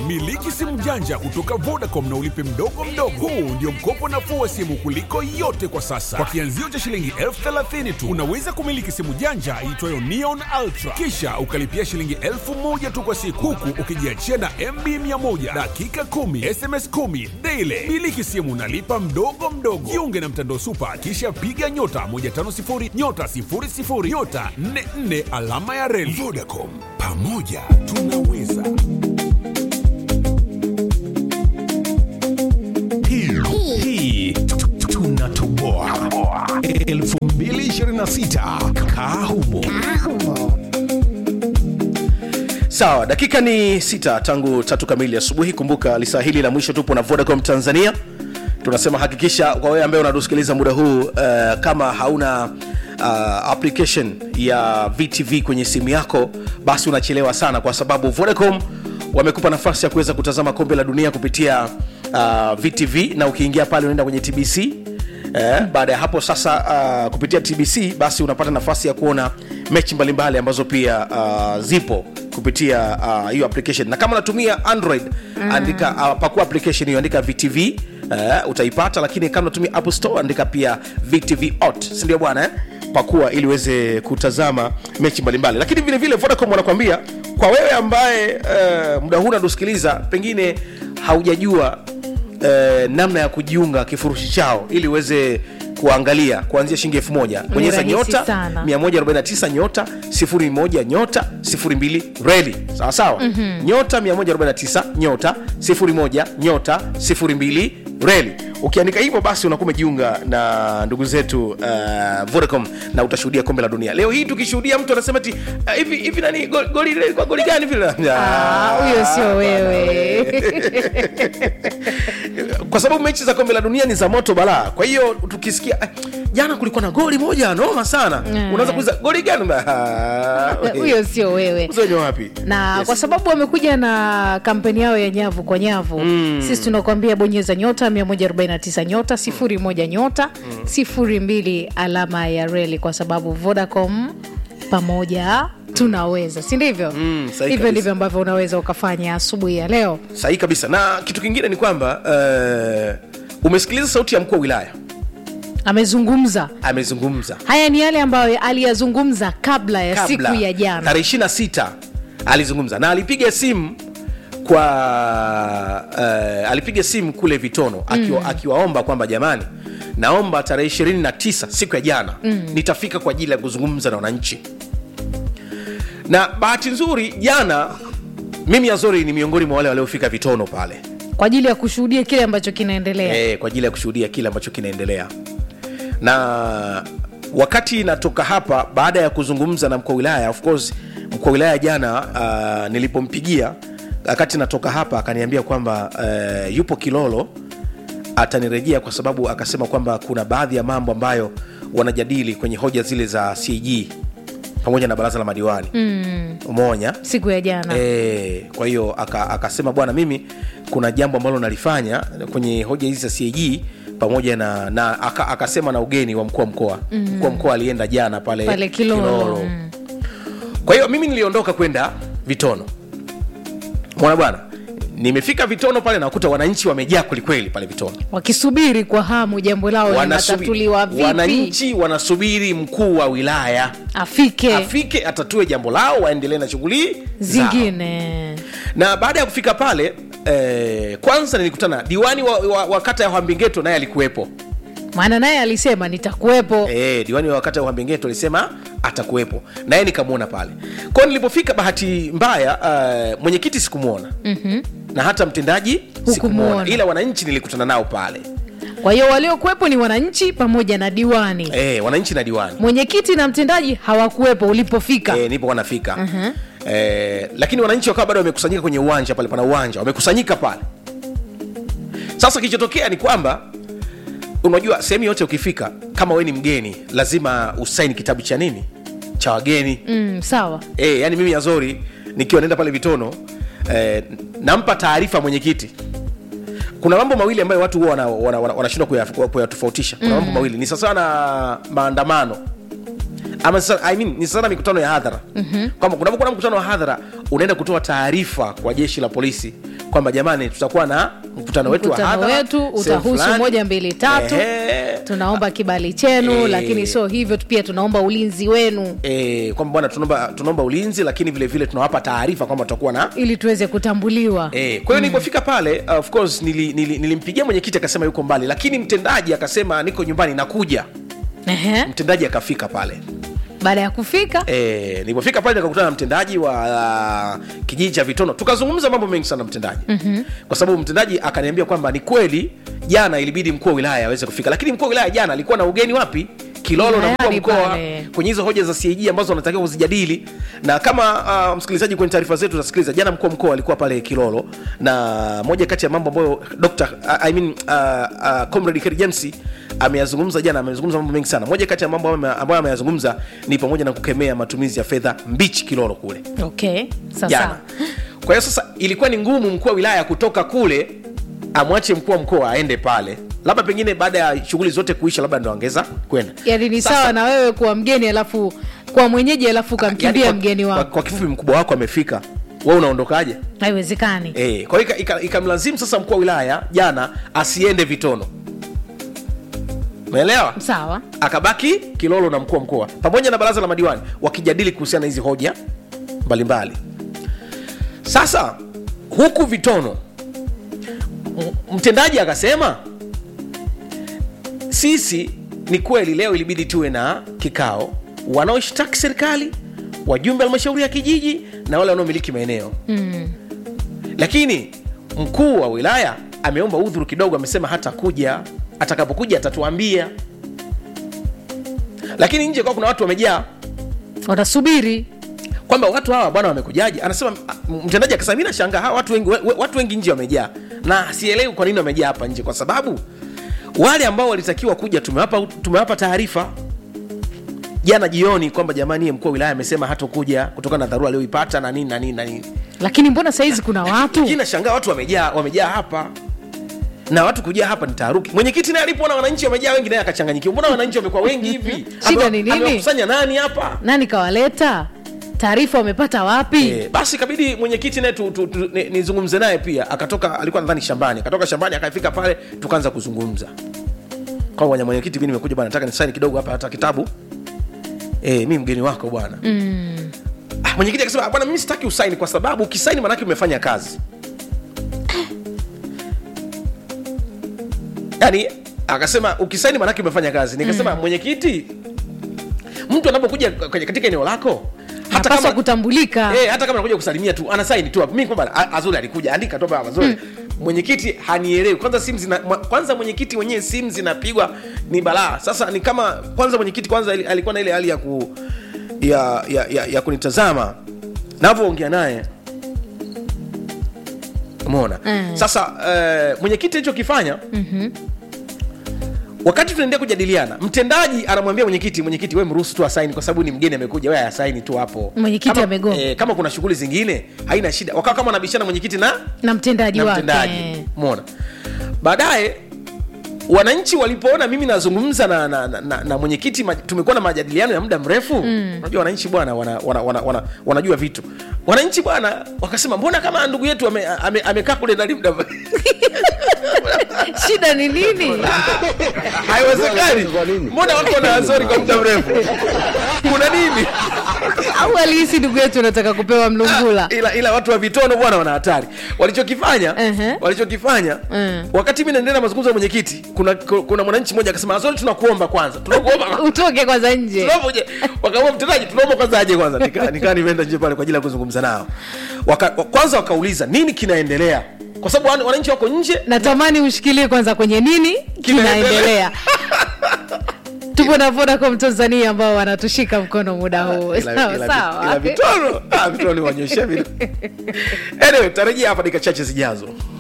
Miliki simu janja kutoka Vodacom na ulipe mdogo mdogo. Huu ndio mkopo nafuu wa simu kuliko yote kwa sasa. Kwa kianzio cha shilingi elfu thelathini tu unaweza kumiliki simu janja iitwayo Neon Ultra, kisha ukalipia shilingi elfu moja tu kwa siku, huku ukijiachia na MB 100 dakika 10 SMS 10 daily. Miliki simu unalipa mdogo mdogo. Jiunge na mtandao Super, kisha piga nyota 150 nyota 00 nyota 44 alama ya reli. Vodacom, pamoja tunaweza. hii hii tunatoboa 2026 kaa humo sawa dakika ni sita tangu tatu kamili asubuhi kumbuka lisaa hili la mwisho tupo na vodacom tanzania tunasema hakikisha kwa wewe ambaye unatusikiliza muda huu uh, kama hauna uh, application ya vtv kwenye simu yako basi unachelewa sana kwa sababu vodacom wamekupa nafasi ya kuweza kutazama kombe la dunia kupitia uh, vtv na ukiingia pale unaenda kwenye tbc Eh, baada ya hapo sasa uh, kupitia tbc basi unapata nafasi ya kuona mechi mbalimbali ambazo pia uh, zipo kupitia uh, hiyo application na kama unatumia android mm. andika uh, pakua application hiyo andika vtv uh, utaipata lakini kama unatumia apple store andika pia vtv ot sindio bwana eh? pakua ili uweze kutazama mechi mbalimbali lakini vile vile vodacom wanakwambia kwa wewe ambaye uh, muda huu unatusikiliza pengine haujajua eh, namna ya kujiunga kifurushi chao ili uweze kuangalia kuanzia shilingi elfu moja bonyeza rahisi nyota sana. 149 nyota 01 nyota 02 reli sawa sawa mm-hmm. nyota 149 nyota 01 nyota 02 reli ukiandika hivyo basi unakuwa umejiunga na ndugu zetu uh, vodacom na utashuhudia kombe la dunia leo hii tukishuhudia mtu anasema ti uh, hivi hivi nani goli goli lile kwa goli gani vile Ah, huyo sio wewe kwa sababu mechi za kombe la dunia ni za moto balaa kwa hiyo tukisikia eh, jana kulikuwa na goli moja noma sana Mm. unaweza kuuliza goli gani Ah, huyo sio wewe Uzenye wapi na Yes. kwa sababu wamekuja na kampeni yao ya nyavu kwa nyavu mm. sisi tunakuambia bonyeza nyota 149 nyota 01 nyota mm. 02 alama ya reli kwa sababu vodacom pamoja tunaweza si ndivyo Mm, sahihi hivyo kabisa. ndivyo ambavyo unaweza ukafanya asubuhi ya leo sahihi kabisa na kitu kingine ni kwamba uh, umesikiliza sauti ya mkuu wa wilaya amezungumza amezungumza haya ni yale ambayo aliyazungumza kabla ya kabla siku ya jana tarehe 26 alizungumza na alipiga simu kwa uh, alipiga simu kule vitono akiwa, mm. akiwaomba kwamba jamani naomba tarehe 29 siku ya jana mm. nitafika kwa ajili ya kuzungumza na wananchi na bahati nzuri jana mimi azori ni miongoni mwa wale waliofika vitono pale kwa ajili ya kushuhudia kile ambacho kinaendelea e, kwa ajili ya kushuhudia kile ambacho kinaendelea na wakati natoka hapa baada ya kuzungumza na mkuu wa wilaya of course mkuu wa wilaya jana uh, nilipompigia wakati natoka hapa akaniambia kwamba uh, yupo kilolo atanirejea kwa sababu akasema kwamba kuna baadhi ya mambo ambayo wanajadili kwenye hoja zile za cg pamoja na baraza la madiwani mm. umeonya siku ya jana E, kwa hiyo aka- akasema bwana mimi kuna jambo ambalo nalifanya kwenye hoja hizi za CAG pamoja na, na aka, akasema na ugeni wa mkuu wa mkoa mm. mkuu wa mkoa alienda jana pale, pale kilolo Mm. kwa hiyo mimi niliondoka kwenda vitono mwana bwana nimefika vitono pale nakuta wananchi wamejaa kwelikweli pale vitono wakisubiri kwa hamu jambo lao Wanasubi- linatatuliwa vipi wananchi wanasubiri mkuu wa wilaya afike afike atatue jambo lao waendelee na shughuli zao. zingine na baada ya kufika pale eh, kwanza nilikutana diwani wa, wa, wa kata ya hambingeto naye alikuwepo maana naye alisema nitakuwepo eh, diwani wa kata ya hambingeto alisema atakuwepo naye nikamwona pale kwao nilipofika bahati mbaya uh, mwenyekiti sikumwona mm-hmm. na hata mtendaji sikumwona Hukumuona. ila wananchi nilikutana nao pale kwa hiyo waliokuwepo ni wananchi pamoja na diwani eh, wananchi na diwani mwenyekiti na mtendaji hawakuwepo ulipofika eh, nipo wanafika uh-huh. eh, lakini wananchi wakawa bado wamekusanyika kwenye uwanja pale pana uwanja wamekusanyika pale sasa kilichotokea ni kwamba unajua sehemu yote ukifika kama we ni mgeni lazima usaini kitabu cha nini cha wageni mm, sawa e, yani mimi azori nikiwa naenda pale vitono eh, nampa taarifa mwenyekiti kuna mambo mawili ambayo watu huwa wanashindwa wana, wana, wanashindwa kuya- kuyatofautisha kuna mambo mawili ni sawasawa na maandamano ama sasa, I mean, ni sana mikutano ya hadhara mm-hmm. kwamba kunapokuwa na mkutano wa hadhara unaenda kutoa taarifa kwa jeshi la polisi kwamba kwamba jamani tutakuwa na mkutano wetu wa mkutano hadhara wetu sehemu utahusu fulani. moja mbili tatu Ehe. tunaomba kibali chenu Eh. lakini sio hivyo tu pia tunaomba ulinzi wenu e, kwamba bwana tunaomba tunaomba ulinzi lakini vile vile tunawapa taarifa kwamba tutakuwa na ili tuweze kutambuliwa E, kwa hiyo nilipofika pale uh, of course nili, nili, nilimpigia mwenyekiti akasema yuko mbali lakini mtendaji akasema niko nyumbani nakuja Ehe. mtendaji akafika pale baada ya kufika e, nilipofika pale nikakutana na mtendaji wa uh, kijiji cha vitono tukazungumza mambo mengi sana mtendaji mm-hmm. kwa sababu mtendaji akaniambia kwamba ni kweli jana ilibidi mkuu wa wilaya aweze kufika lakini mkuu wa wilaya jana alikuwa na ugeni wapi kilolo na mkuu wa Wilayani mkoa pale. kwenye hizo hoja za CAG ambazo wanatakiwa kuzijadili na kama uh, msikilizaji kwenye taarifa zetu utasikiliza jana mkuu wa mkoa alikuwa pale kilolo na moja kati ya mambo ambayo Dr. uh, I mean, uh, uh, comrade Kheri James ameyazungumza jana amezungumza mambo mengi sana moja kati ya mambo ambayo ambayo ameyazungumza ni pamoja na kukemea matumizi ya fedha mbichi kilolo kule okay jana sasa kwa hiyo sasa ilikuwa ni ngumu mkuu wa wilaya kutoka kule amwache mkuu wa mkoa aende pale labda pengine baada ya shughuli zote kuisha labda ndo angeza kwenda yani ni Sasa- sawa na wewe kuwa mgeni alafu kwa mwenyeji alafu ukamkimbia Yaani kwa- mgeni kwa, wako kwa kifupi mkubwa wako amefika we unaondokaje haiwezekani e, kwa hiyo ika- ika- ikamlazimu sasa mkuu wa wilaya jana asiende vitono umeelewa sawa akabaki kilolo na mkuu wa mkoa pamoja na baraza la madiwani wakijadili kuhusiana na hizi hoja mbalimbali sasa huku vitono m- mtendaji akasema sisi ni kweli leo ilibidi tuwe na kikao wanaoshtaki serikali wajumbe wa halmashauri ya kijiji na wale wanaomiliki maeneo mm. lakini mkuu wa wilaya ameomba udhuru kidogo amesema hata kuja atakapokuja atatuambia lakini nje kwa kuna watu wamejaa wanasubiri kwamba watu hawa bwana wamekujaje anasema m- mtendaji akasema mi nashangaa hawa watu wengi, we- we- watu wengi nje wamejaa na sielewi kwa nini wamejaa hapa nje kwa sababu wale ambao walitakiwa kuja tumewapa tumewapa taarifa jana jioni kwamba jamani ye mkuu wa wilaya amesema hatokuja kutokana na dharura aliyoipata na nini na nini na nini lakini mbona sahizi kuna watu lakini nashangaa watu wamejaa wamejaa hapa na watu kujaa hapa ni taharuki mwenyekiti naye alipoona wananchi wamejaa wengi naye akachanganyikiwa mbona wananchi wamekuwa wengi hivi Shida Ame- ni nini? amewakusanya nani hapa nani kawaleta taarifa wamepata wapi Eh, basi ikabidi mwenyekiti naye tu- tu- tu- ni- nizungumze naye pia akatoka alikuwa nadhani shambani akatoka shambani akafika pale tukaanza kuzungumza kwa bwana mwenyekiti mi nimekuja bwana nataka nisaini kidogo hapa hata kitabu eh, mi mgeni wako bwana mm. Ah, mwenyekiti akasema "Ah, bwana mimi sitaki usaini kwa sababu ukisaini manake umefanya kazi yaani akasema ukisaini manake umefanya kazi nikasema mwenyekiti mtu anapokuja kwenye- katika eneo lako hata napaswa kama, kutambulika eh, hata kama anakuja kusalimia tu anasaini tu hapo mimi kwamba "A- azuri alikuja andika tu hapa azuri mwenyekiti hanielewi kwanza simu zina mwa- kwanza mwenyekiti mwenyewe simu zinapigwa ni balaa sasa ni kama kwanza mwenyekiti kwanza ili- alikuwa na ile hali ya ku ya, ya, ya, ya kunitazama navyoongea naye umeona Mm. sasa uh, mwenyekiti alichokifanya Mhm. wakati tunaendelea kujadiliana mtendaji anamwambia mwenyekiti mwenyekiti we mruhusu tu asaini kwa sababu ni mgeni amekuja we asaini tu hapo Mwenyekiti Kama- amegoma. eh, kama kuna shughuli zingine haina shida wakawa kama wanabishana mwenyekiti na na mtendaji na wake mtendaji mona baadaye wananchi walipoona mimi nazungumza na, na, na, na, na mwenyekiti ma- tumekuwa na majadiliano ya muda mrefu unajua wananchi bwana wana, wana, wana, wana, wanajua vitu wananchi bwana wakasema mbona kama ndugu yetu amekaa ame, amekaa kule ndani muda shida ni nini haiwezekani mbona watu wanaazori kwa muda mrefu kuna nini au alihisi ndugu yetu unataka kupewa mlungula ila, ila watu wa vitono bwana wana hatari walichokifanya Ehe. walichokifanya Mm. wakati mi naendelea na mazungumzo ya mwenyekiti kuna, kuna mwananchi mmoja akasema azori tunakuomba kwanza tunakuomba utoke kwanza nje Tunaomba uje." wakaomba mtendaji tunaomba kwanza aje kwanza nikaa nika nimeenda nje pale kwa ajili ya kuzungumza nao Waka, wa- kwanza wakauliza nini kinaendelea kwa sababu wana- wananchi wako nje natamani ushikilie kwanza kwenye nini Kinaendelea. kinaendelea tupo na vodacom tanzania ambao wanatushika mkono muda huu Ila- sawa ila- sawa ila vitono ah, vitono wanyoshe vile anyway tarajia hapa dakika chache zijazo